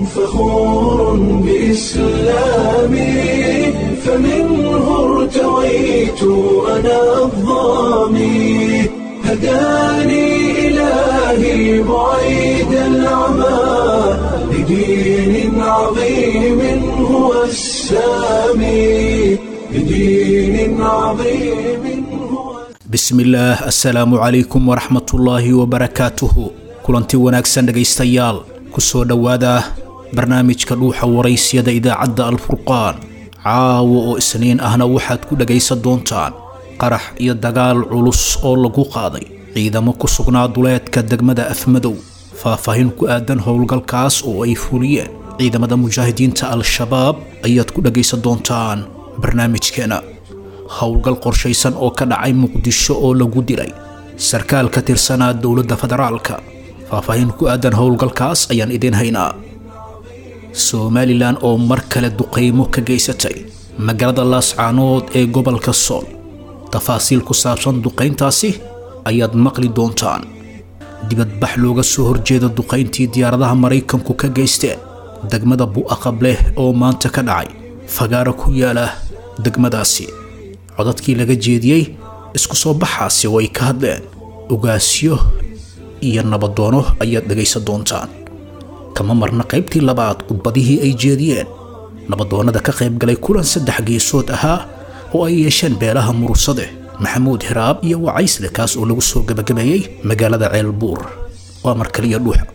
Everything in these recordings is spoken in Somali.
فخور بإسلامي فمنه ارتويت أنا الضامي هداني إلهي بعيد العمى لدين عظيم هو السامي لدين عظيم هو bismillaah assalaamu calaykum waraxmatullaahi wabarakaatuhu kulanti wanaagsan dhegaystayaal ku soo dhowaada barnaamijka dhuuxa waraysyada idaacadda alfurqaan caawa oo isniin ahna waxaad ku dhegaysan doontaan qarax iyo dagaal culus oo lagu qaaday ciidamo ku sugnaa duleedka degmada afmadow faahfaahin ku aadan howlgalkaas oo ay fuliyeen ciidamada mujaahidiinta al-shabaab ayaad ku dhegaysan doontaan barnaamijkeena howlgal qorshaysan oo ka dhacay muqdisho oo lagu dilay sarkaal ka tirsanaa dowladda federaalka faahfaahin ku aadan howlgalkaas ayaan idiin haynaa somalilan oo mar kale duqaymo ka geysatay magaalada laascaanood ee gobolka sool tafaasiil ku saabsan duqayntaasi ayaad maqli doontaan dibadbax looga soo horjeeda duqayntii diyaaradaha maraykanku ka geysteen degmada bu'aqableh oo maanta ka dhacay fagaaro ku yaala degmadaasi codadkii laga jeediyey isku soo baxaasi oo ay ka hadleen ugaasyo iyo nabadoono ayaad dhegaysan doontaan kama marna qaybtii labaad khudbadihii ay jeediyeen nabadoonnada ka qayb galay kulan saddex geesood ahaa oo ay yeesheen beelaha murursade maxamuud hiraab iyo wacaysle kaas oo lagu soo gebagabeeyey magaalada ceelbuur waa mar kaliya dhuuxa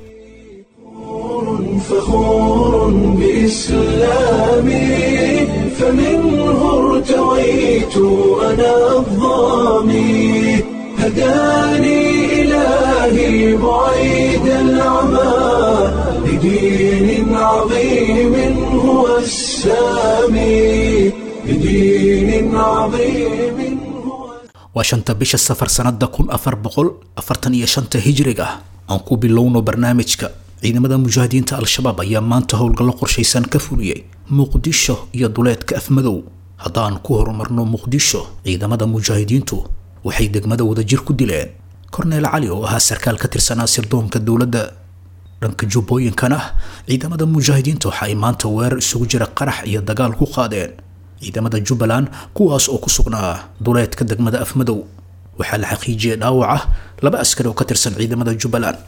فخور بإسلامي فمنه ارتويت أنا الضامي هداني إلهي بعيد العمى لدين عظيم هو السامي لدين عظيم هو waa shanta bisha safar sannada kun afar boqol afartan iyo shanta hijriga aan ku bilowno barnaamijka ciidamada mujaahidiinta al-shabaab ayaa maanta howlgallo qorshaysan ka fuliyey muqdisho iyo duleedka afmadow haddaan ku horumarno muqdisho ciidamada mujaahidiintu waxay degmada wadajir ku dileen korneel cali oo ahaa sarkaal ka tirsanaa sirdoonka dowladda dhanka jubbooyinkana ciidamada mujaahidiinta waxa ay maanta weerar isugu jira qarax iyo dagaal ku qaadeen ciidamada jubbaland kuwaas oo ku sugnaa duleedka degmada afmadow waxaa la xaqiijiyey dhaawaca laba askari oo ka tirsan ciidamada jubbaland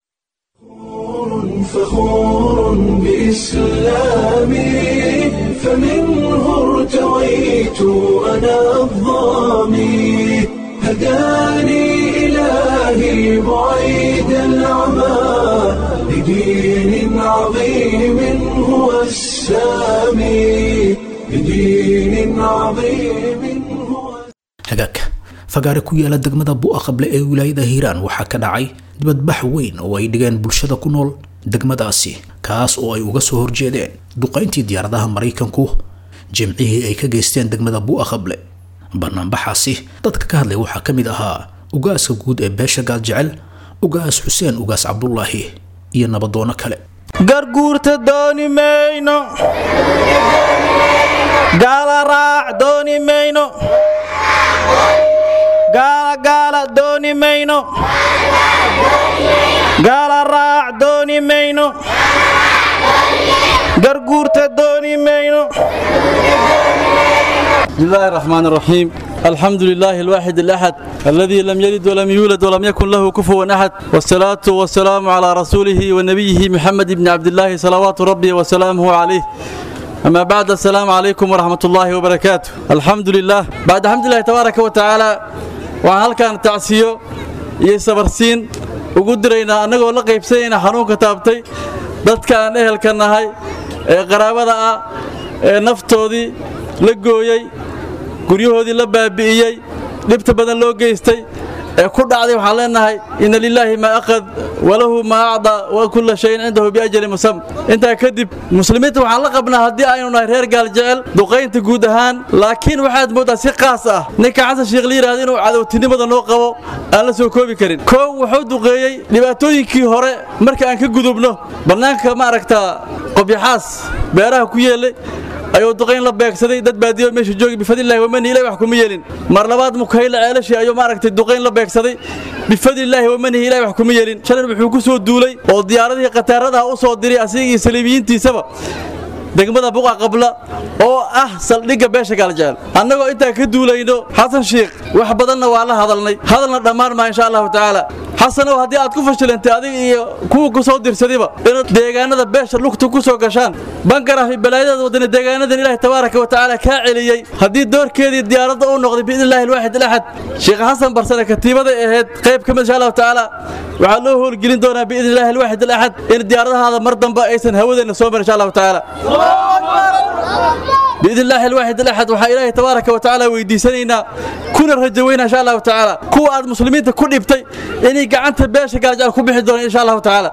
فخور بإسلامي فمنه ارتويت أنا الضامي هداني إلهي بعيد العمى لدين عظيم هو السامي لدين عظيم هو hagaag fagaare ku yaala degmada bu'aqable ee wilaayada hiiraan waxaa ka dhacay dibadbax weyn oo ay dhigeen bulshada ku nool degmadaasi kaas oo ay uga soo horjeedeen duqayntii diyaaradaha maraykanku jimcihii ay ka geysteen degmada bu'aqable banaanbaxaasi dadka ka hadlay waxaa ka mid ahaa ugaaska guud ee beesha gaaljecel ugaas xuseen ugaas cabdulaahi iyo nabadoono kale garguurta dooni mayno gaala raac dooni mayno gaala gaala dooni mayno gaala raac dooni mayno garguurta dooni mayno بسم الله الرحمن الرحيم الحمد لله الواحد الأحد الذي لم يلد ولم يولد ولم يكن له كفوا أحد والصلاة والسلام على رسوله ونبيه محمد بن عبد الله صلوات ربي وسلامه عليه أما بعد السلام عليكم ورحمة الله وبركاته الحمد لله بعد الحمد لله تبارك وتعالى وهل كان تعسيو يسبرسين وقدرنا أنه لا قيبسينا حنون كتابتي dadka aan ehelka nahay ee qaraabada ah ee naftoodii la gooyey guryahoodii la baabi'iyey dhibta badan loo geystay ee ku dhacday waxaan leenahay inna lilaahi maa aqad walahu maa acdaa wa kulla shayin cindahu biajali musam intaa kadib muslimiinta waxaan la qabnaa haddii aynu nahay reer gaal jecel duqaynta guud ahaan laakiin waxaad mooddaa si qaas ah ninka xasan sheekh la yidhahda inuu cadowtinimada noo qabo aan la soo koobi karin koow wuxuu duqeeyey dhibaatooyinkii hore marka aan ka gudubno bannaanka ma aragtaa qobyaxaas beeraha ku yeelay ayuu duqayn la beegsaday dad baadiyo meesha joogi bifadlillahi wamani ilahi wax kuma yeelin mar labaad mukayla ceelashii ayuu maaragtay duqayn la beegsaday bifadlillaahi wamanihi ilahi wax kuma yeelin shalan wuxuu ku soo duulay oo diyaaradihii khataaradaha u soo diray asiga iyo saliibiyiintiisaba degmada buqa qabla oo ah saldhigga beesha gaaljecel annagoo intaa ka duulayno xasan shiikh wax badanna waa la hadalnay hadalna dhammaan maa insha allahu tacaala xasanow haddii aad ku fashilantay adiga iyo kuwa ku soo dirsadiba inaad deegaanada beesha lugta ku soo gashaan bangaraafi balaayadeeda wadana deegaanadan ilaahi tabaaraka wa tacaala kaa celiyey haddii doorkeedii diyaaradda uu noqday biidni illahi alwaaxid alaxad sheekh xasan barsane katiibaday ahayd qayb ka mid insha allahu tacaala waxaa loo howlgelin doonaa biidni illahi alwaaxid alaxad in diyaaradahaada mar dambe aysan hawadeenna soo marin insha allahu tacaala بإذن الله الواحد الأحد وحا إلهي تبارك وتعالى ويديسانينا كنا رجوينا إن شاء الله تعالى كوا أد مسلمين تكون إبتي إني قعنت باشا قال جال كوبي حدون إن شاء الله تعالى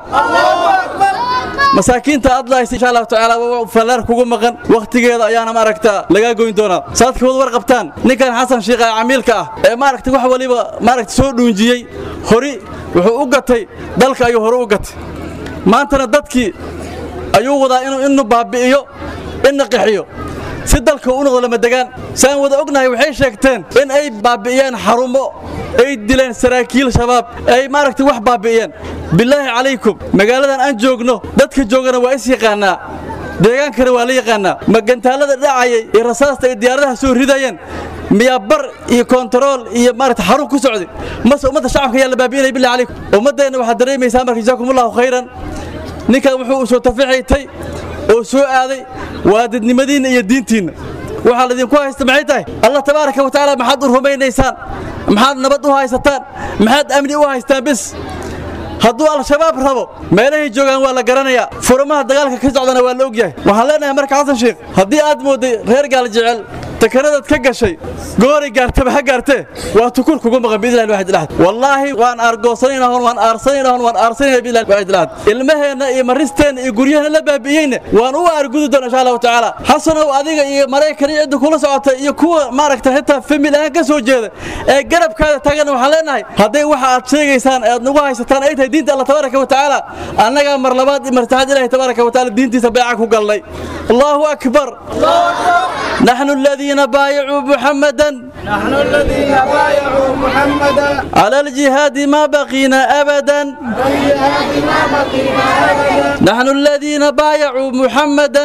مساكين تأضلا إن شاء الله تعالى فلار كوكو مغن وقت قيدا أيانا ما ركتا لقا قوين دونا سادك وضو ورقبتان نكان حسن شيخ عميلك ما ركتا وحا وليبا ما ركتا سوء دونجيي هوري وحو أقتي دالك أيو هورو أقتي ما أنتنا دادكي أيو وضا إنو إنو بابئيو إنو قحيو si dalka u noqdo lama degaan saan wada ognahay waxay sheegteen in ay baabi'iyeen xarumo ay dileen saraakiil shabaab ay maaragtay wax baabi'iyeen bilaahi calaykum magaaladan aan joogno dadka joogana waa is yaqaanaa deegaankana waa la yaqaanaa magantaalada dhacayay iyo rasaasta ay diyaaradaha soo ridayeen miyaa bar iyo kontarool iyo maaragta xarun ku socday mase ummadda shacabka ayaa la baabi'inaya billahi calaykum ummaddeenna waxaad dareemaysaa marka jazaakumullahu khayran ninkan wuxuu soo taficaytay oo soo aaday waa dadnimadiinna iyo diintiinna waxaa laydinku haysta maxay tahay allah tabaaraka wa tacaala maxaad u rumaynaysaan maxaad nabad u haysataan maxaad amni u haystaan bis hadduu al-shabaab rabo meelahay joogaan waa la garanayaa furamaha dagaalka ka socdana waa la ogyahay waxaan leenahay marka xasan sheekh haddii aad moodday reer gaal jecel takanadaad ka gashay gooray gaartaba ha gaartee waa tukur kugu maqan biidlah alwaxid alahad wallaahi waan aargoosanayna hon waan aarsanayna hon waan aarsanayna biidlah alwaxid alahad ilmaheenna iyo maristeenna iyo guryahana la baabi'iyeyna waan u aargudi doona insha allahu tacaala xasanow adiga iyo maraykan iyo cidda kula socota iyo kuwa maaragta xitaa famil ahaan ka soo jeeda ee garabkaada taagana waxaan leenahay hadday waxa aad sheegaysaan ee aad nagu haysataan ay tahay diinta allah tabaaraka wa tacaala annagaa mar labaad iyo mar saddexaad ilaahi tabaaraka wa tacaala diintiisa beeca ku galnay allahu akbar نحن الذين بايعوا محمدا نحن الذين بايعوا محمدا على الجهاد ما بقينا أبدا نحن الذين بايعوا محمدا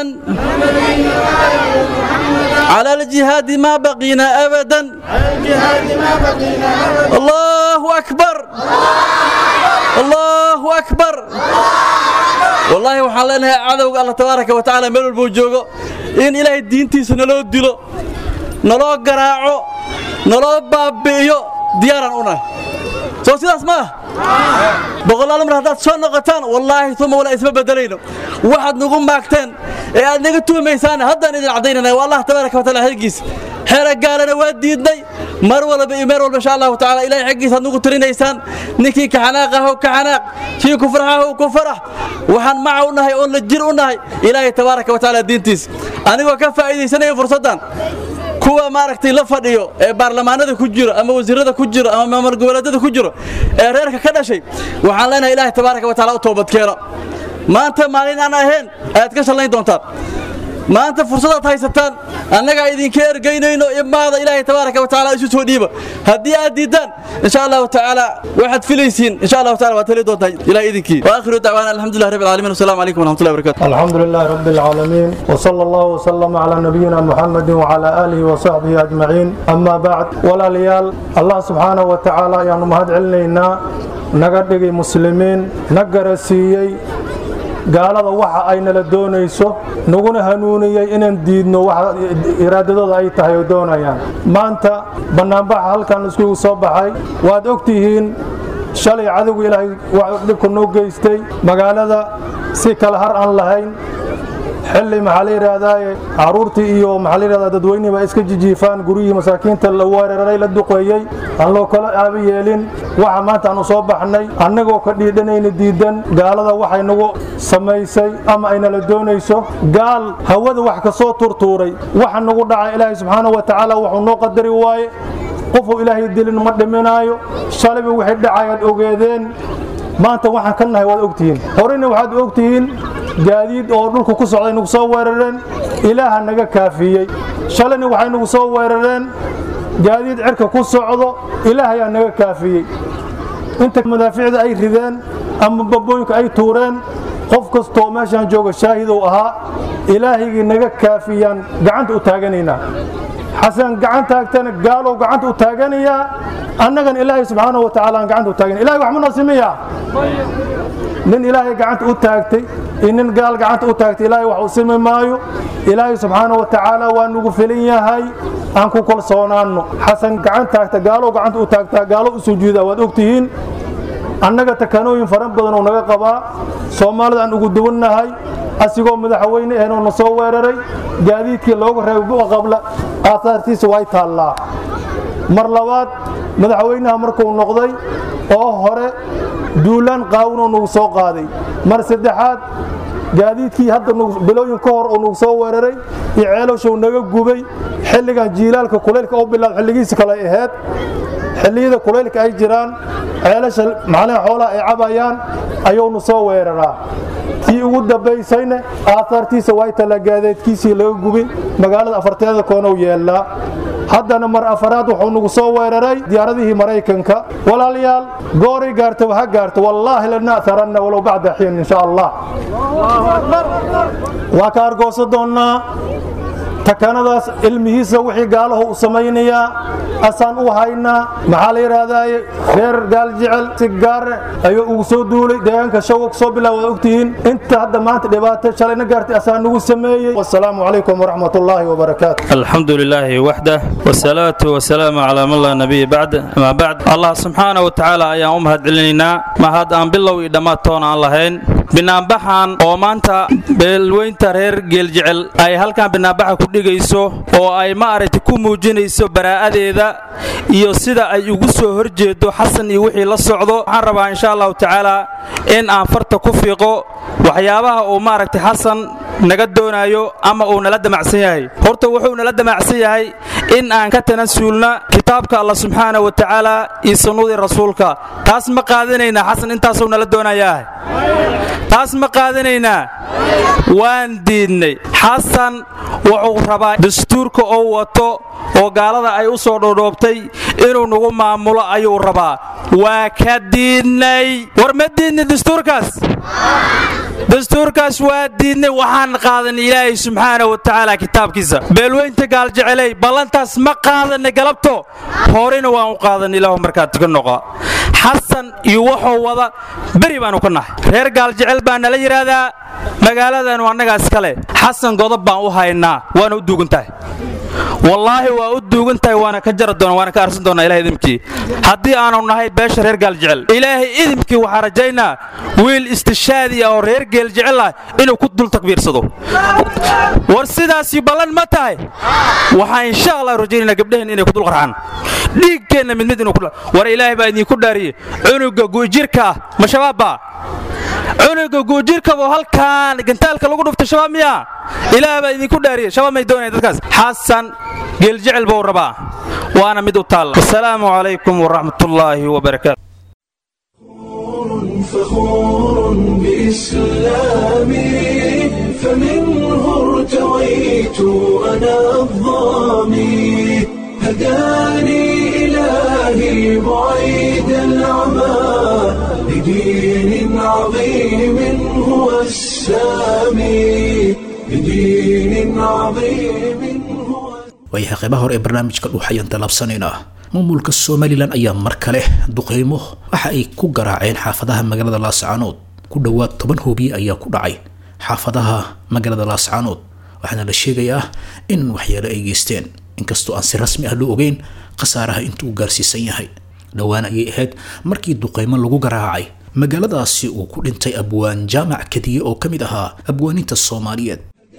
على الجهاد ما بقينا أبدا الله أكبر الله أكبر والله waxaan leenahay cadowga Allah tabaaraka wa tacaala meel walba uu joogo in ilaahay diintiisa naloo dilo naloo garaaco naloo baabi'iyo diyaaraan unahay soo sidaas ma ah boqolaal mar haddaad soo noqotaan wallaahi uma walaa isma bedelayno waxaad nagu maagteen ee aad naga tuumaysaan haddaan idin caddaynana waa allah tabaaraka wa taala xilgiisa xeera gaalana waa diidnay mar walba iyo meer walba insha allahu tacaala ilahay xaggiisa aad nagu tirinaysaan ninkii ka xanaaqahow ka xanaaq kii ku farxahow ku farax waxaan maca u nahay oon la jir u nahay ilaahay tabaaraka wa tacaala diintiisa anigoo ka faa'iidaysanaya fursaddan kuwa maaragtay la fadhiyo ee baarlamaanada ku jiro ama wasiirada ku jiro ama maamul goboleedyada ku jiro ee reerka ka dhashay waxaan leenahay ilaahay tabaaraka wa tacaala u toobadkeena maanta maalin aan ahayn ayaad ka shallayn doontaan maanta fursadaad haysataan annagaa idinka ergaynayno imaada ilaahay tabaaraka wa tacaala isu soo dhiiba haddii aad diiddaan insha allahu tacaala waxaad filaysiin insha allahu taala waad heli doontaa ilaah idinkii waakhiru dacwaana alxamdulilah rabbi العالمين والسلام عليكم ورحمة الله وبركاته الحمد لله رب العالمين وصلى الله وسلم على نبينا محمد وعلى آله وصحبه أجمعين أما بعد ولا ليال الله سبحانه وتعالى يعني مهد علينا نقدق مسلمين نقر سيي gaalada waxa ay nala doonayso naguna hanuuniyey inaan diidno waxa iraadadooda ay tahay oo doonayaan maanta bannaanbaxa halkan iskugu soo baxay waad ogtihiin shalay cadowga ilaahay dhibka noo geystay magaalada si kala har aan lahayn xilli maxaa la yidhaahdaa caruurtii iyo maxaa la yidhahdaa dadweynihii baa iska jijiifaan guryihii masaakiinta la weeraray la duqeeyey aan loo kala aabi yeelin waxa maanta aanu soo baxnay annagoo ka dhiidhanayna diidan gaalada waxay nagu samaysay ama ay nala doonayso gaal hawada wax ka soo turtuuray waxa nagu dhaca ilaahay subxaana wa tacaala wuxuu noo qadari waaye qofuu ilaahay dilin ma dhiminaayo shalayba waxay dhacayaad ogeedeen maanta waxaan ka nahay waad ogtihiin horeyna waxaad ogtihiin gaadiid oo dhulka ku socday nagu soo weerareen ilaaha naga kaafiyey shalayna waxay nagu soo weerareen gaadiid cirka ku socdo ilaahayaa naga kaafiyey inta madaaficda ay rideen ama babooyinka ay tuureen qof kastoo meeshaan jooga shaahidow ahaa ilaahigii naga kaafiyaan gacanta u taaganaynaa xasan gacan taagtana gaalow gacanta u taaganayaa annagana ilaahay subxaana wa tacaala aan gacanta u taagana ilahay wax ma nasiimiyaa nin ilaahay gacanta u taagtay iyo nin gaal gacanta u taagtay ilaahay wax u simi maayo ilaahay subxaana wa tacaala waa nugu filin yahay aan ku kalsoonaanno xasan gacan taagta gaalow gacanta u taagtaa gaalo u sujuudaa waad ogtihiin annaga takanooyin fara badan oo naga qabaa soomaalida aan ugu duwannahay asigoo madaxweyne ahn oo na soo weeraray gaadiidkii looga reebay buqa qabla aahaartiisa way taallaa mar labaad madaxweynaha markuu noqday oo hore duulaan qaawinoo nagu soo qaaday mar saddexaad gaadiidkii hadda bilooyin ka hor oo nagu soo weeraray iyo ceelowshow naga gubay xilligan jiilaalka kulaylka oo bilaab xilligiisi kale ahayd xilliyada kulaylka ay jiraan ceelasha macnaha xoolaha ay cabayaan ayuunu soo weeraraa tii ugu dambaysayna aahaartiisa way talagaadeedkiisii laga gubin magaalada afarteeda koonow yeellaa haddana mar afaraad wuxuu nagu soo weeraray diyaaradihii maraykanka walaalayaal gooray gaarta ha gaarto wallaahi lana'taranna walow bacda xiin insha allah waa ka argoosa doonnaa takanadaas ilmihiisa wixii gaalaho u samaynayaa asaan u haynaa maxaa la yidhaahdaaye reer gaal jecel si gaare ayuu ugu soo duulay deegaanka shawga soo bilaa waad ogtihiin inta hadda maanta dhibaato shalayna gaartay asaan nagu sameeyey wasalaamu calaykum waraxmat ullaahi wabarakaatu الحمد لله وحده والصلاة والسلام على من لا نبي بعد ما بعد الله سبحانه وتعالى أيام أمهد علينا ما هذا أن بالله إدمات تونا اللهين binaanbaxan oo maanta beelweynta reer geeljecel ay halkan binaanbaxa ku dhigayso oo ay ma aragtay ku muujinayso baraa'adeeda iyo sida ay ugu soo horjeedo xasan iyo wixii la socdo waxaan rabaa insha allahu tacaala in aan farta ku fiiqo waxyaabaha uu maaragtay xasan naga doonayo ama uu nala damacsan yahay horta wuxuu nala damacsan yahay in aan ka tanasuulna kitaabka allah subxaana wa tacaala iyo sunnadii rasuulka taas ma qaadanaynaa xasan intaasuu nala doonayaa taas ma qaadanaynaa waan diidnay xasan wuxuu rabaa dastuurka oo wato oo gaalada ay u soo dhoodhoobtay inuu nagu maamulo ayuu rabaa waa ka diidnay war ma diidnay dastuurkaas dastuurkaas waa diidnay waxaan qaadan ilaahay subxaana wa tacaala kitaabkiisa beelweynta gaaljeceley ballantaas ma qaadanay galabto horena waan u qaadan ilaahu markaad ka noqa xasan iyo wuxuu wada beri baanu ka nahay reer gaaljecel baa nala yidhaahdaa magaaladanu annagaa iskale xasan godob baan u haynaa waana u duugan tahay wallaahi waa u duugan tahay waana ka jara doona waana ka arsan doonaa ilahay idimkii haddii aanu nahay beesha reer gaaljecel ilaahay idimkii waxaa rajaynaa wiil istishaadi ah oo reer geeljecel ah inuu ku dul takbiirsado war sidaasi ballan ma tahay waxaa insha allah rajaynayna gabdhaheen inay ku dul qarxaan dhiiggeenna mid mid inuu ku war ilaahay baa idinku dhaariyey cunuga guujirka ah ma shabaabba cunuga guujirkaboo halkaan gantaalka lagu dhuftay shabaab miyaa ilaah baa idinku dhaariyey shabaab may doonaya dadkaas xasan geeljecel buu rabaa waana mid u taalla wasalaamu calaykum waraxmatullaahi wabarakaatu فخور بإسلامي فمنه ارتويت أنا الظامي هداني إلهي بعيد العمى لدين عظيم هو السامي لدين عظيم هو waayahay qaybaha hore ee barnaamijka dhuux ayaan talaabsanaynaa maamulka somalilan ayaa mar kale duqeymo waxa ay ku garaaceen xaafadaha magaalada laascaanood ku dhowaad toban hoobiye ayaa ku dhacay xaafadaha magaalada laascaanood waxaana la sheegayaa in waxyeelo ay geysteen inkastoo aan si rasmi ah loo ogeyn khasaaraha intuu gaarsiisan yahay dhowaan ayay ahayd markii duqeymo lagu garaacay magaaladaasi uu ku dhintay abwaan jaamac kadiye oo ka mid ahaa abwaaninta soomaaliyeed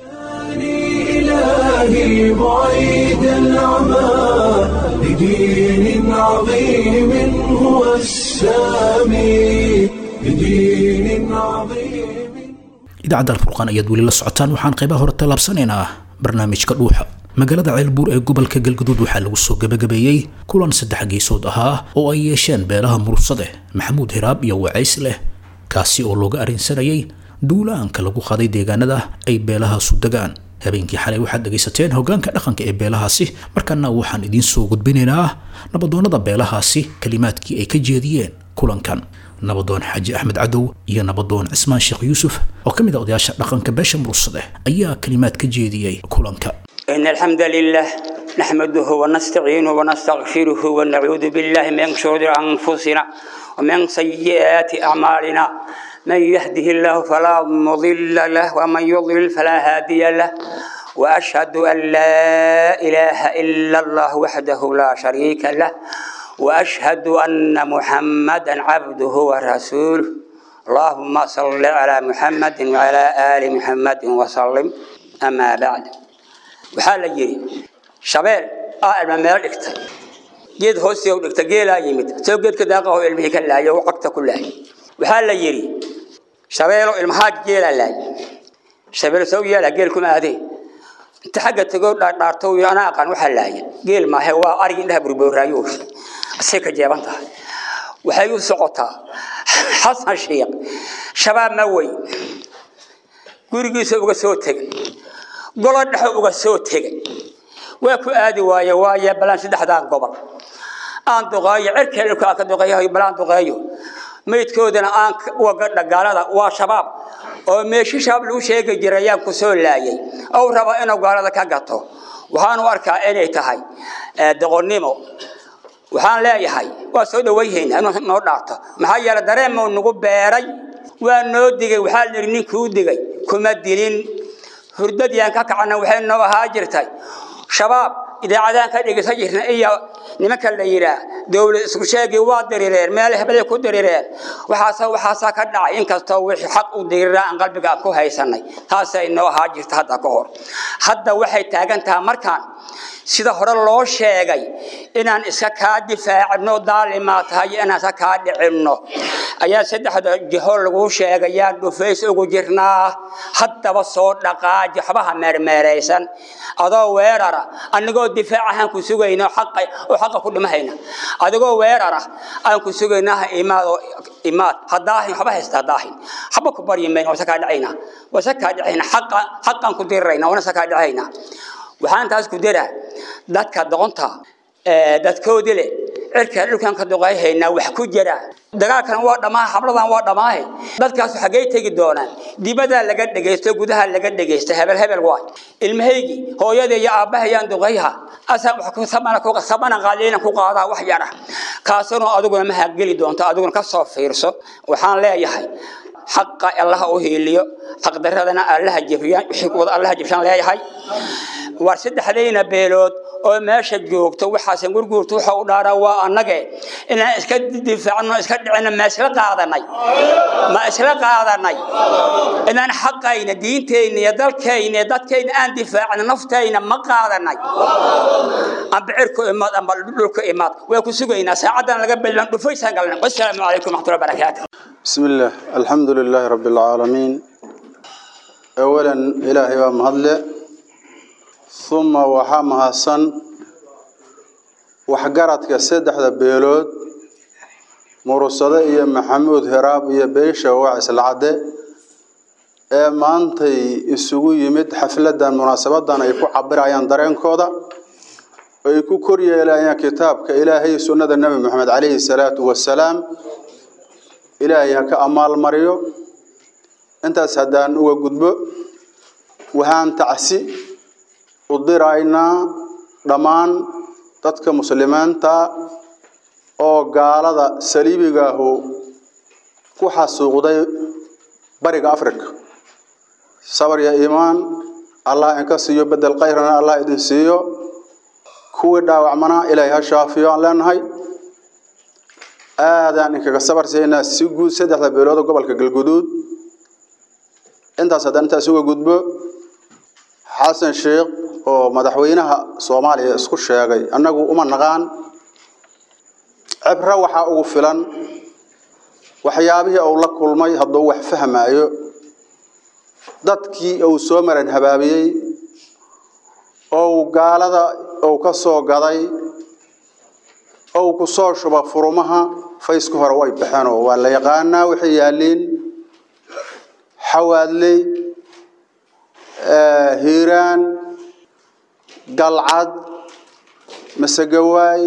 إلهي بعيد العمى لدين عظيم هو السامي لدين عظيم idaacadda alfurqaan ayaad weli la socotaan waxaan qaybaha hore tallaabsanaynaa barnaamijka dhuuxa magaalada ceelbuur ee gobolka galgaduud waxaa lagu soo gebagabeeyey kulan saddex geesood ahaa oo ay yeesheen beelaha mursade maxamuud hiraab iyo wacays leh kaasi oo looga arrinsanayay duulaanka lagu qaday deegaanada ay beelahaasu degaan habeenkii xalay waxaad dhegaysateen hoggaanka dhaqanka ee beelahaasi markaana waxaan idiin soo gudbinaynaa nabadoonnada beelahaasi kalimaadkii ay ka jeediyeen kulankan nabadoon xaaji axmed cadow iyo nabadoon cismaan sheekh yuusuf oo ka mid a odayaasha dhaqanka beesha mursade ayaa kalimaad ka jeediyey kulanka إن الحمد لله نحمده ونستعينه ونستغفره ونعوذ بالله من شرور أنفسنا ومن سيئات أعمالنا من يهده الله فلا مضل له ومن يضلل فلا هادي له وأشهد أن لا إله إلا الله وحده لا شريك له وأشهد أن محمدا عبده ورسوله اللهم صل على محمد وعلى آل محمد وسلم أما بعد waxaa la yidhi shabeel aa ilma meel dhigtay geed hoostii u dhigtay geelaa yimid soo geedka daaqaho ilmihii ka laayay oo cagta ku laayay waxaa la yidhi shabeelo ilmahaa geelaa laayay shabeel soo yeela geel kuma aadee inta xagga tegoo dhaadhaarto uu anaa aqaan waxaa laayay geel maahe waa arig indhaha burbooraayo asay ka jeeban tahay waxay u socotaa xasan shiiq shabaab ma weyn gurigiisa uga soo tegay golo dhexe uga soo tegay waa ku aadi waaye waaye balaan saddexdaan gobol aan duqeeyo cirkee dhulka aan ka duqeeyo balaan duqeeyo meydkoodana aan waga dhagaalada waa shabaab oo meeshi shabaab lagu sheegi jiray ayaan ku soo laayay ou rabo inuu gaalada ka gato waxaan u arkaa inay tahay doqonnimo waxaan leeyahay waa soo dhawayhaynaa inuu noo dhaarto maxaa yeele dareemuu nagu beeray waa noo digay waxaa la yidhi ninkuu digay kuma dilin hurdadiyaan ka kacana waxay noo ahaa jirtay shabaab idaacadaan ka dhegeysan jirna iyo nimanka la yidhaah dowlad isku sheegii waa dirireen meel hebelay ku dirireen waxaasa waxaasaa ka dhacay inkastoo wixii xaq u diriraa aan qalbiga ku haysanay taasay noo ahaa jirta hadda ka hor hadda waxay taagan tahay markaan sida hore loo sheegay inaan iska kaa difaacino daalimaa tahay inaan iska kaa dhicinno ayaa saddexda jiho lagu sheegayaan dhufays ugu jirnaa haddaba soo dhaqaaji waxbaha meermeeraysan adoo weerara anigoo difaac ahaan ku sugayno xaqa oo xaqa ku dhimahayna adigoo weerara aan ku sugaynaha imaad oo imaad hadaahin waxba haysta hadaahin waxba ku baryi mayno wasa kaa dhacayna wasa kaa dhacayna xaqa xaqaan ku dirirayna wana sa kaa dhacayna waxaan taas ku diraa dadka doqonta dadkoodii leh cirka dhulkan ka duqayhaynaa wax ku jira dagaalkan waa dhammaa habladan waa dhammaahe dadkaas xaggay tegi doonaan dibadaa laga dhegaysto gudaha laga dhegaysta hebel hebel waay ilmahaygii hooyada iyo aabbahayaan duqayha asaan wax ku samana ku samana qaaliina ku qaadaa wax yara kaasuna adiguna ma hageli doonto adiguna ka soo fiirso waxaan leeyahay xaqa allaha u hiiliyo xaqdaradana allaha jebiyaan wixii kuwada allaha jebshaan leeyahay war saddexdayna beelood oo meesha joogto waxaasan gurguurta waxa u dhaaraa waa annage inaan iska difaacno iska dhicino ma isla qaadanay ma isla qaadanay inaan xaqayna diintayna iyo dalkayna iyo dadkayna aan difaacno naftayna ma qaadanay amba cirku imaad amba dhulka imaad way ku sugaynaa saacadan laga bilan dhufaysaan galnay wasalaamu calaykum waraxmatullahi wabarakaatu بسم الله الحمد لله رب العالمين أولا إلهي ومهدل ثم وحامها السن وحقرتك السدح ذا بيلود مرصدة إيا محمود هراب إيا بيشة وعس العدة ee maantay isugu yimid xafladan munaasabadan ay ku cabirayaan dareenkooda ay ku koryeelayaan kitaabka ilaahay sunnada nebi moxamed calayhi salaatu wasalaam ilaahay ha ka amaalmariyo intaas haddaan uga gudbo waxaan tacsi u diraynaa dhammaan dadka muslimiinta oo gaalada saliibigaahu ku xasuuqday bariga africa sabar iyo iimaan allah inka siiyo bedel kayrana allah idin siiyo kuwii dhaawacmana ilaahay ha shaafiyo aan leenahay aadaan inkaga sabar siinaa si guud saddexda beelood oo gobolka galguduud intaas haddaan intaas uga gudbo xasan sheekh oo madaxweynaha soomaaliya isku sheegay annagu uma naqaan cibro waxaa ugu filan waxyaabihii uu la kulmay hadduu wax fahmaayo dadkii uu soo maran habaabiyey ou gaalada uu ka soo gaday ou ku soo shuba furumaha fayska hore way baxeenoo waa la yaqaanaa waxay yaalliin xawaadley hiiraan galcad masegawaay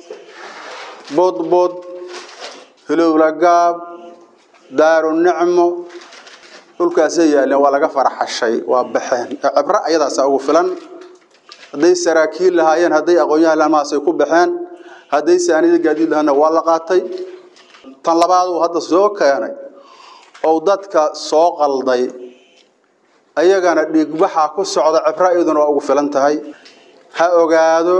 budbud hilowlagaab daaru nicmo dhulkaasay yaaleen waa laga faraxashay waa baxeen cibro ayadaasa ugu filan hadday saraakiil lahaayeen hadday aqoonyahan laamaasay ku baxeen hadday saanida gaadiid lahaana waa la qaatay tan labaad uu hadda soo keenay ou dadka soo qalday ayagana dhiigbaxa ku socda cibro iyaduna waa ugu filan tahay ha ogaado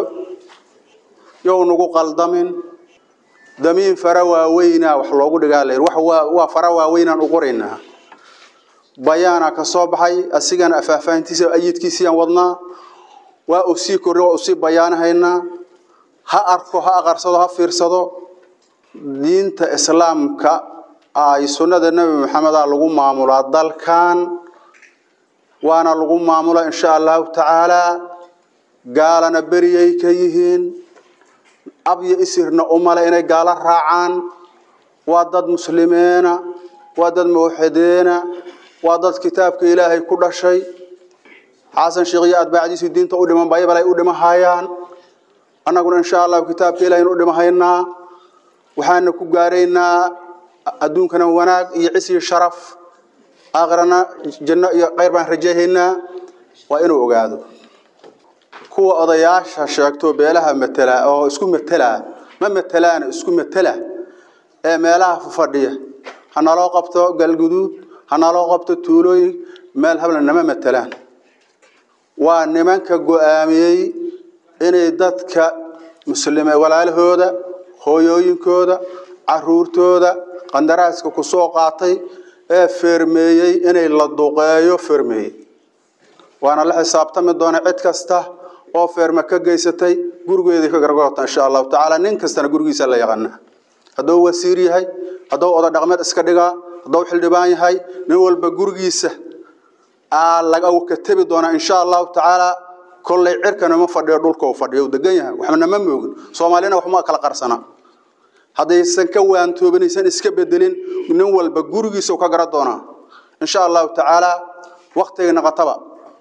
yow nagu qaldamin damiin fara waaweynaa wax loogu dhigaa la wax waa waa fara waaweynaan u qoraynaa bayaana ka soo baxay asigana afaahfaahintiisa ayidkiisiyaan wadnaa waa uu sii korri waa uu sii bayaanahaynaa ha arko ha aqarsado ha fiirsado diinta islaamka ay sunnada nebi maxameda lagu maamulaa dalkan waana lagu maamula insha allahu tacaalaa gaalana beriyay ka yihiin abyo isirna umale inay gaalo raacaan waa dad muslimiina waa dad muwaxidiina waa dad kitaabka ilaahay ku dhashay xasan sheekh iyo atbaacdiisu diinta u dhiman baybal ay u dhimahayaan annaguna insha allahu kitaabka ilahay u dhimahaynaa waxaana ku gaaraynaa adduunkana wanaag iyo cis iyo sharaf aakhirana janno iyo khayr baan rajayhaynaa waa inuu ogaado kuwa odayaasha sheegto beelaha matela oo isku matela ma matelaana isku matela ee meelaha fadhiya ha naloo qabto galguduud ha naloo qabto tuulooyin meel habla nama matelaan waa nimanka go-aamiyey inay dadka muslime walaalahooda hooyooyinkooda caruurtooda qandaraaska ku soo qaatay ee fermeeyey inay la duqeeyo fermeeyey waana la xisaabtami doona cid kasta oo feerma ka geysatay gurigeedii ka gargorota insha allahu tacaala nin kastana gurigiisa la yaqaana hadduu wasiir yahay hadduu oda dhaqmeed iska dhigaa hadduu xildhibaan yahay nin walba gurigiisa laga katabi doonaa insha allahu tacaala kollay cirkana ma fadhiyo dhulka uu fadhiyo uu degan yahay waxna ma moogin soomaalina waxma kala qarsana haddaysan ka waantoobanaysan iska bedelin nin walba gurigiisa ka gara doonaa insha allahu tacaala waktiga naqataba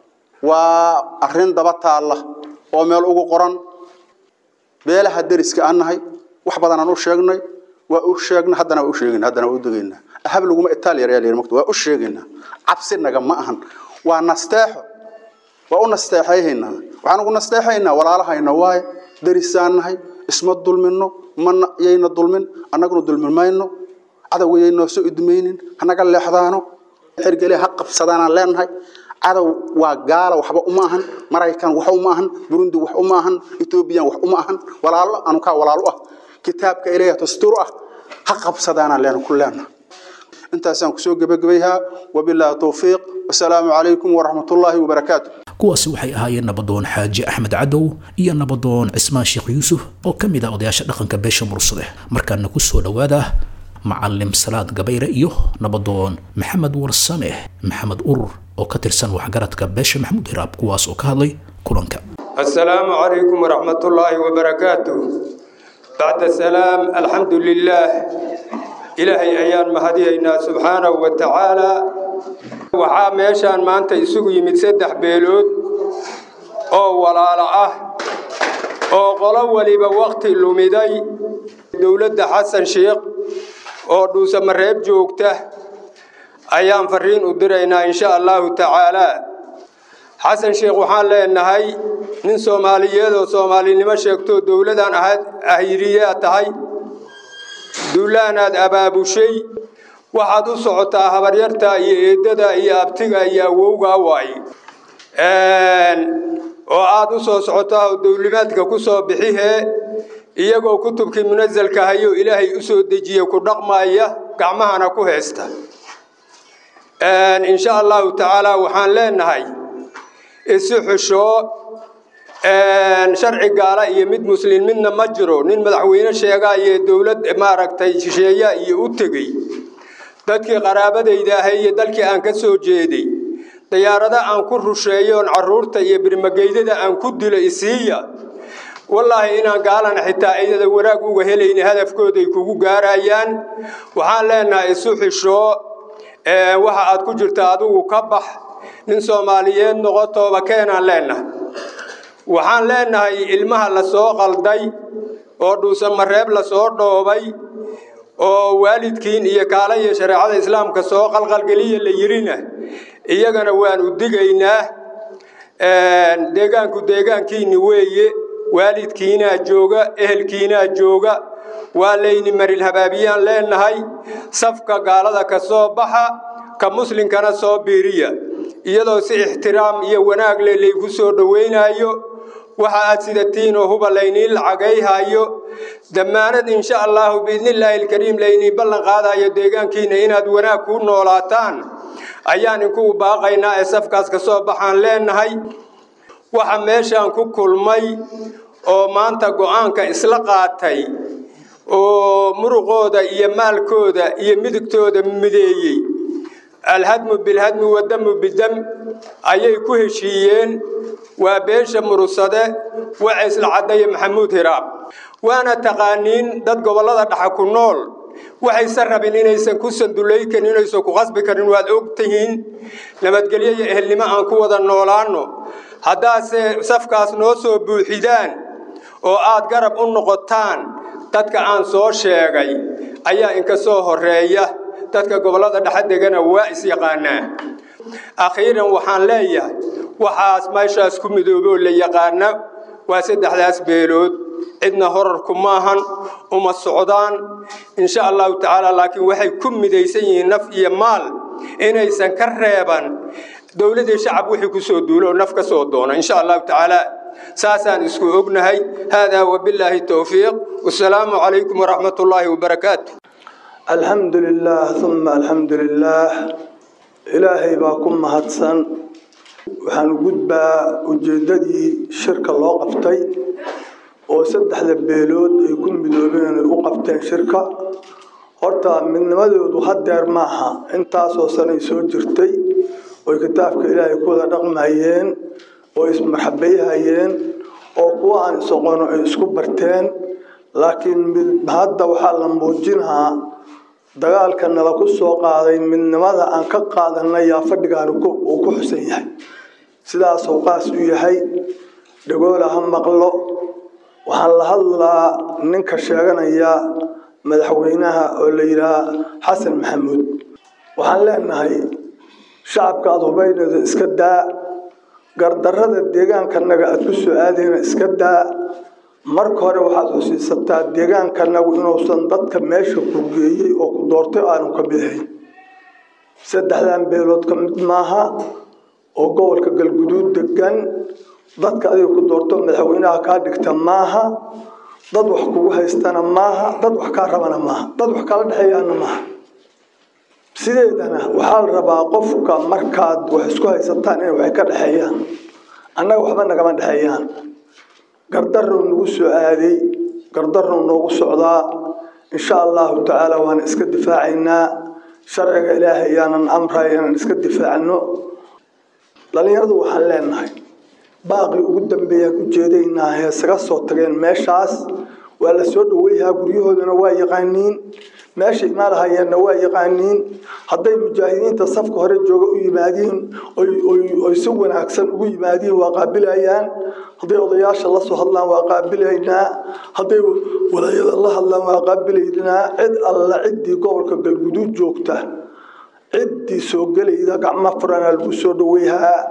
waa arrin daba taalla oo meel ugu qoran beelaha deriska aan nahay wax badan aan u sheegnay waa u sheegnay haddana waa u sheegayna haddana waa u degaynaa ahab laguma itaaliya yaa layidhi waa u sheegaynaa cabsi naga ma ahan waa nasteexo waa u nasteexayhaynaa waxaan ugu nasteexaynaa walaalahayna waaye derisaan nahay isma dulmino mana yayna dulmin annaguna dulmin mayno cadowga yaynoo soo idmaynin hanaga leexdaano xergele ha qabsadaanaan leenahay cadow waa gaala waxba uma ahan maraykan wax uma ahan burundi wax uma ahan etoobiyan wax uma ahan walaalo anu kaa walaalo ah kitaabka ilaah dastuur ah ha qabsadaanaan leena ku leena intaasaan kusoo gebagabayhaa wabilaahi towfiiq wasalaamu calaykum waraxmatullaahi wabarakaatu kuwaasi waxay ahaayeen nabadoon xaaji axmed cadow iyo nabadoon cismaan sheekh yuusuf oo ka mid ah odayaasha dhaqanka beesha mursade markaana ku soo dhowaada macalim salaad gabayre iyo nabadoon maxamed warsame maxamed urur oo ka tirsan waxgaradka beesha maxamuud hiraab kuwaas oo ka hadlay kulanka السلام عليكم ورحمة الله وبركاته بعد السلام الحمد لله إلهي أيان مهدينا سبحانه وتعالى waxaa meeshaan maanta isugu yimid saddex beelood oo walaalo ah oo qolo waliba wakhti lumiday dowladda xasan sheekh oo dhuusamareeb joogta ayaan fariin u diraynaa insha allahu tacaalaa xasan sheekh waxaan leenahay nin soomaaliyeed oo soomaalinimo sheegto dowladaan ahayd ahiriyaa tahay duulaanaad abaabushay waxaad u socotaa habaryarta iyo eedada iyo abtiga iyo awowgaa waaye oo aad u soo socotaa oo dowlimaadka ku soo bixihee iyagoo kutubkii munasalka hayo ilaahay u soo dejiye ku dhaqmaya gacmahana ku haysta insha allahu tacaala waxaan leenahay isu xushoo sharci gaala iyo mid muslin midna ma jiro nin madaxweyne sheegaa iyo dowlad maaragtay shisheeya iyo u tegey dadkii qaraabadayda ahay iyo dalkii aan ka soo jeeday dayaarada aan ku rusheeyoon caruurta iyo birmageydada aan ku dilo isiiya wallaahi inaan gaalana xitaa iyada wanaag uga helayni hadafkooday kugu gaarayaan waxaan leenahay isu xishoo waxa aad ku jirta adigu ka bax nin soomaaliyeed noqo tooba keenaan leennahay waxaan leennahay ilmaha la soo qalday oo dhuusamareeb la soo dhoobay oo waalidkiin iyo kaala iyo shareecada islaamka soo qalqalgeliya la yidhina iyagana waan u digaynaa deegaanku deegaankiinni weeye waalidkiinaa jooga ehelkiinaa jooga waa layni maril habaabiyaan leennahay safka gaalada ka soo baxa ka muslimkana soo biiriya iyadoo si ixtiraam iyo wanaag leh laygu soo dhowaynaayo waxa aad sidatiin oo huba layniin lacagayhayo dammaanad insha allaahu biidnillaahi alkariim layniin ballan qaadayo deegaankiinna inaad wanaag ku noolaataan ayaan inkugu baaqaynaa ee safkaas ka soo baxaan leennahay waxa meeshaan ku kulmay oo maanta go'aanka isla qaatay oo muruqooda iyo maalkooda iyo midigtooda mideeyey alhadmu bilhadmi wadamu bidam ayay ku heshiiyeen waa beesha murusade wacaysla caddaye maxamuud hiraab waana taqaaniin dad gobollada dhaxa ku nool waxaysan rabin inaysan ku sandulay karin inaysan ku qasbi karin waad og tihiin nabadgelyo iyo ehelnimo aan ku wada noolaanno haddaase safkaas noo soo buuxidaan oo aad garab u noqotaan dadka aan soo sheegay ayaa inka soo horeeya dadka gobollada dhexe degana waa is-yaqaanaa akhiiran waxaan leeyahay waxaas meeshaas ku midooboo la yaqaana waa saddexdaas beelood cidna horarku maahan uma socdaan insha allahu tacaala laakiin waxay ku midaysan yihiin naf iyo maal inaysan ka reeban dowladii shacab wixii ku soo duulo naf ka soo doona insha allahu tacaala saasaan isku ognahay haadaa wabillaahi towfiiq wasalaamu calaykum waraxmat ullaahi wabarakaatu alxamdu lilaah uma alxamdu lilaah ilaahay baa ku mahadsan waxaan gudbaa ujeeddadii shirka loo qabtay oo saddexda beelood ay ku midoobeen ay u qabteen shirka horta midnimadoodu hadeer maaha intaasoo sanay soo jirtay oy kitaabka ilaahay ku wada dhaqmayeen oo ismarxabayhayeen oo kuwa aan isoqono ay isku barteen laakiin hadda waxaa la muujinahaa dagaalka nala ku soo qaaday midnimada aan ka qaadanay yaa fadhigaan uu ku xusan yahay sidaasuu qaas u yahay dhagoola ha maqlo waxaan la hadlaa ninka sheeganaya madaxweynaha oo la yidhaha xasan maxamuud waxaan leenahay shacabka aada hubaynada iska daa gardarrada deegaankanaga aada ku soo aadayna iska daa marka hore waxaad xusiisataa deegaankanagu inuusan dadka meesha ku geeyey oo ku doortay aanu ka mid ahayn saddexdan beelood ka mid maaha oo gobolka galguduud degan dadka adiga ku doorto madaxweynaha kaa dhigta maaha dad wax kugu haystana maaha dad wax kaa rabana maaha dad wax kala dhexeeyaana maaha sideedana waxaa la rabaa qofka markaad wax isku haysataan inay wax ka dhexeeyaan annaga waxba nagama dhexeeyaan gardarrow nagu soo aaday gardarrow noogu socdaa insha allahu tacaala waana iska difaacaynaa sharciga ilaahay ayaanan amraya inaan iska difaacno dhallinyaradu waxaan leenahay baaqii ugu dambeeyaan ujeedaynaa heesaga soo tageen meeshaas waa la soo dhaweyhaa guryahoodana waa yaqaaniin meesha imaanahayeenna waa yaqaaniin hadday mujaahidiinta safka hore jooga u yimaadiin oy si wanaagsan ugu yimaadiin waa qaabilayaan hadday odayaasha la soo hadlaan waa qaabilaynaa hadday walaayada la hadlaan waa qaabilaynaa cid alla ciddii gobolka galguduud joogta ciddii soo gelayda gacmo furana lagu soo dhaweyhaa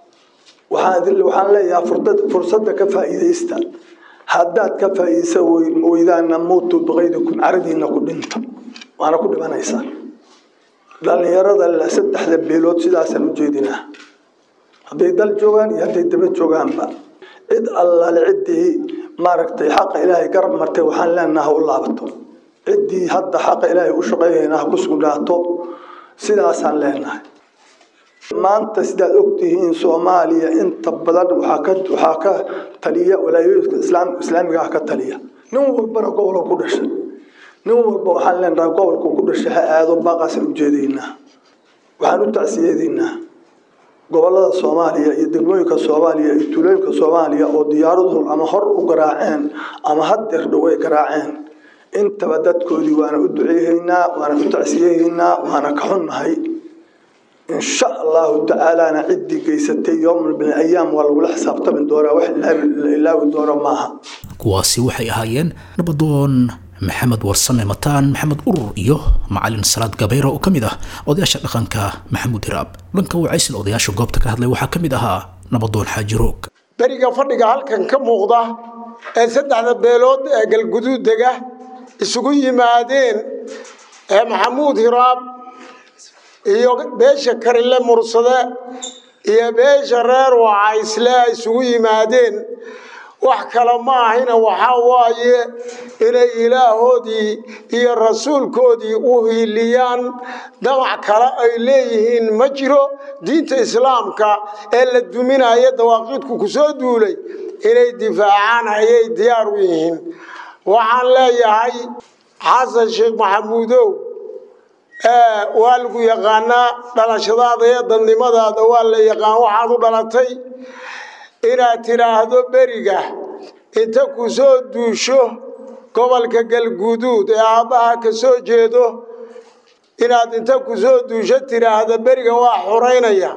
waxaan leeyahay fursadda ka faa'iidaysta haddaad ka faa'iidaysa weydaana muutu biqaydikum caradiina ku dhinta waana ku dhimanaysaa dhallinyarada saddexda beelood sidaasaan u jeedinaa hadday dal joogaan iyo hadday daba joogaanba cid allaale ciddii maaragtay xaqa ilaahay garab martay waxaan leenaha ha u laabato ciddii hadda xaqa ilaahay u shaqaynayna ha ku sugnaato sidaasaan leenahay maanta sidaad ogtihiin soomaaliya inta badan waxaa ka taliya walaayooyinka islaamigaah ka taliya nin walbana gobolka ku dhashay nin walba waxaan leenahay gobolka ku dhashay ha aado baaqaasaan ujeedaynaa waxaan u tacsiyeedaynaa gobolada soomaaliya iyo degmooyinka soomaaliya iyo tuulooyinka soomaaliya oo diyaaraduhu ama hor u garaaceen ama hadeer dhow ay garaaceen intaba dadkoodii waana u duceehaynaa waana u tacsiyehaynaa waana ka xunnahay insha allahu tacaalana ciddii geysatay yowman bin ayaam waa lagula xisaabtami doonaa wax la ilaawi doono maaha kuwaasi waxay ahaayeen nabadoon maxamed warsame mataan maxamed urur iyo macalin salaad gabayra oo ka mid ah odayaasha dhaqanka maxamuud hiraab dhanka wacaysla odayaasha goobta ka hadlay waxaa ka mid ahaa nabadoon xaaji roog beriga fadhiga halkan ka muuqda ee saddexda beelood ee galguduud dega isugu yimaadeen ee maxamuud hiraab iyo beesha karile mursade iyo beesha reer wacaysle ay isugu yimaadeen wax kale ma ahina waxaa waaye inay ilaahoodii iyo rasuulkoodii u hiiliyaan damac kale ay leeyihiin ma jiro diinta islaamka ee la duminaya dawaaqiidku ku soo duulay inay difaacaan ayay diyaar u yihiin waxaan leeyahay xasan sheekh maxamuudow waa lagu yaqaanaa dhalashadaada iyo dadnimadaada waa la yaqaan waxaad u dhalatay inaad tidhaahdo beriga inta ku soo duusho gobolka galguduud ee aabbaha ka soo jeedo inaad inta ku soo duusho tidhaahdo beriga waa xoraynaya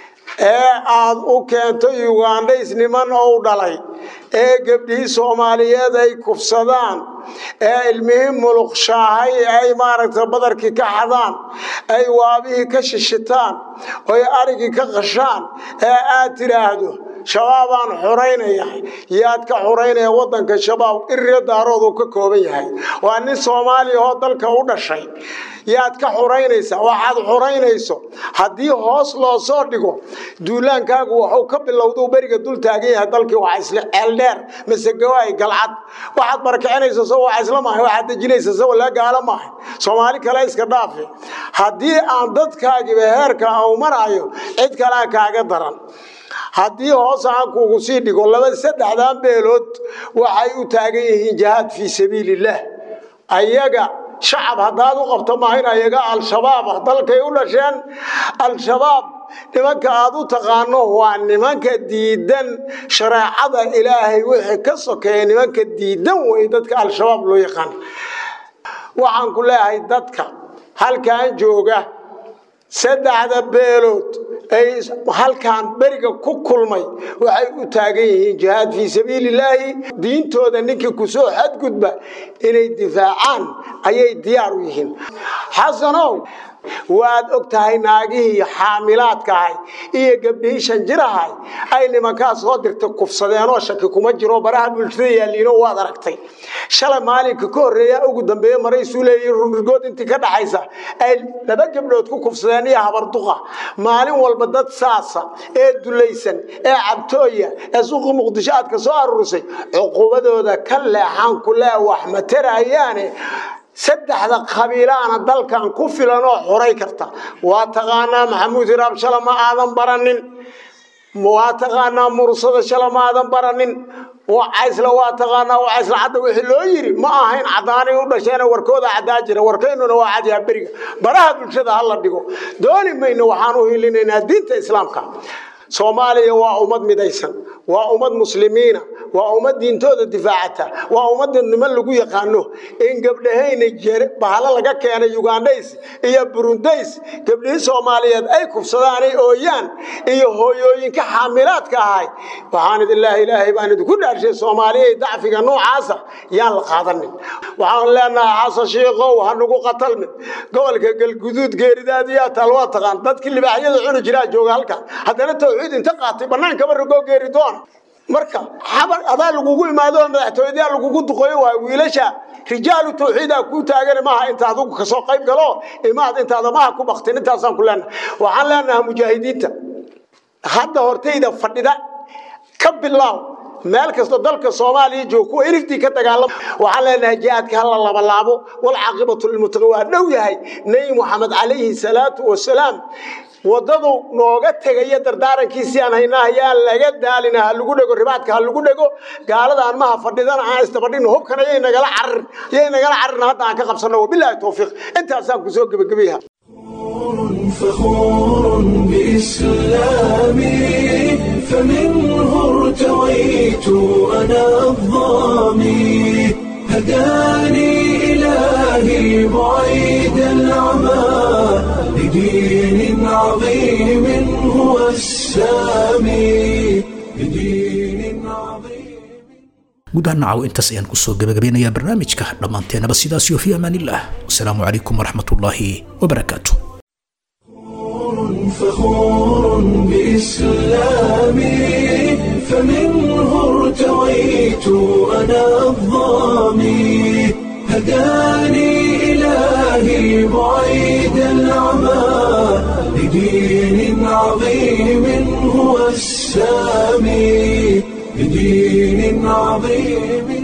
ee aad u keento yugandhays niman ou dhalay ee gebdhihii soomaaliyeed ay kufsadaan ee ilmihii muluqshaahay ay maaragtay badarkii ka xadaan ay waabihii ka shishitaan oy arigii ka qashaan ee aad tidhaahdo shabaabaan xoraynaya yaad ka xoraynaya waddanka shabaab iriyo daarooduu ka kooban yahay waa nin soomaaliya oo dalka u dhashay yaad ka xoraynaysaa waxaad xoraynayso haddii hoos loo soo dhigo duulaankaagu waxuu ka bilowduu beriga dul taagan yahay dalkii waa isla ceeldheer masegawaay galcad waxaad barkicinaysa soo waa isla maahay waxaad dejinaysa soo la gaalo maahay soomaali kale iska dhaafi haddii aan dadkaagiba heerka au maraayo cid kalea kaaga daran haddii hoos aan kuugu sii dhigo laba saddexdan beelood waxay u taagan yihiin jihaad fii sabiilillaah ayaga shacab haddaad u qabto maahin ayaga al-shabaab ah dalkay u dhasheen al-shabaab nimanka aad u taqaano waa nimanka diidan shareecada ilaahay wixii ka sokeeya nimanka diidan wey dadka al-shabaab loo yaqaan waxaan ku leeyahay dadka halkan jooga saddexda beelood ay halkan beriga ku kulmay waxay u taagan yihiin jihaad fii sabiilillaahi diintooda ninkii kusoo xadgudba inay difaacaan ayay diyaar u yihiin xasanow waad og tahay naagihii xaamilaadkaahay iyo gabdhihii shanjirahay ay nimankaa soo dirtay kufsadeenoo shaki kuma jiro baraha bulshada yaalliino waad aragtay shalay maalinka ka horreeya ugu dambeeye maraysuu leeyihi runrigood intii ka dhaxaysa ay laba gabdhood ku kufsadeen iyo habarduqa maalin walba dad saasa ee dulaysan ee cabtooya ee suuqii muqdisho aad ka soo aruurisay cuqubadooda ka leexaan ku lee wax ma tarayaane saddexda qabiilaana dalkan ku filan oo xoray karta waa taqaanaa maxamuud hiraab shala ma aadan baranin waa taqaanaa mursada shala ma aadan baranin wacaysla waa taqaanaa wacaysla cadda wixii loo yiri ma ahayn caddaanay u dhasheena warkooda caddaa jira warkaynuna waa cadyaa beriga baraha bulshada ha la dhigo dooni mayno waxaan u hilinaynaa diinta islaamka soomaaliya waa ummad midaysan waa ummad muslimiina waa ummad diintooda difaacata waa ummad dadnimo lagu yaqaano in gabdhahayna jere bahalo laga keenay ugandhays iyo burundays gabdhihii soomaaliyeed ay kufsadaanay ooyaan iyo hooyooyinka xaamilaadka ahay waxaan idinlaahi ilaahay baan idinku dhaarshay soomaaliya dacfiga noocaasa yaan la qaadanin waxaan leenahay xasan shiikow ha nagu qatalmin gobolka galguduud geeridaadiyaa taal waa taqaan dadkii libaaxyada cuni jiraa jooga halkan haddana tawxiid inta qaatay bannaankaba ragoo geeri doona marka xabar adaa lagugu imaado madaxtooyadaa lagugu duqoyo waa wiilasha rijaalu tawxiida ku taagan maaha inta adigu kasoo qayb galo imaad intaada maha ku baktin intaasaan ku leenahay waxaan leenahay mujaahidiinta hadda hortayda fadhida ka bilaaw meel kastoo dalka soomaaliya jooga kuwa irigtii ka dagaalama waxaan leenahay jihaadka hala labalaabo walcaaqibatu lilmuttaqin waa dhow yahay nebi moxamed calayhi salaatu wasalaam wadadu nooga tegaya dardaarankiisii aan haynaa yaa laga daalina ha lagu dhego ribaadka ha lagu dhego gaalada aan maha fadhidana aan istabadhino hubkana yay nagala cararin yay nagala cararin hadda aan ka qabsanno wabilaahi towfiiq intaasaan kusoo gebagabayaha فخور بإسلامي فمنه ارتويت أنا الظامي هداني إلهي بعيد العمى لدين عظيم هو السامي لدين عظيم gudaha nacaw intaas ayaan kusoo gabagabeynayaa barnaamijka dhammaanteenaba sidaas iyo fi amaanillah wasalaamu calaykum waraxmatullaahi wabarakaatu فخور بإسلامي فمنه ارتويت أنا الظامي هداني إلهي بعيد العمى لدين عظيم هو السامي لدين عظيم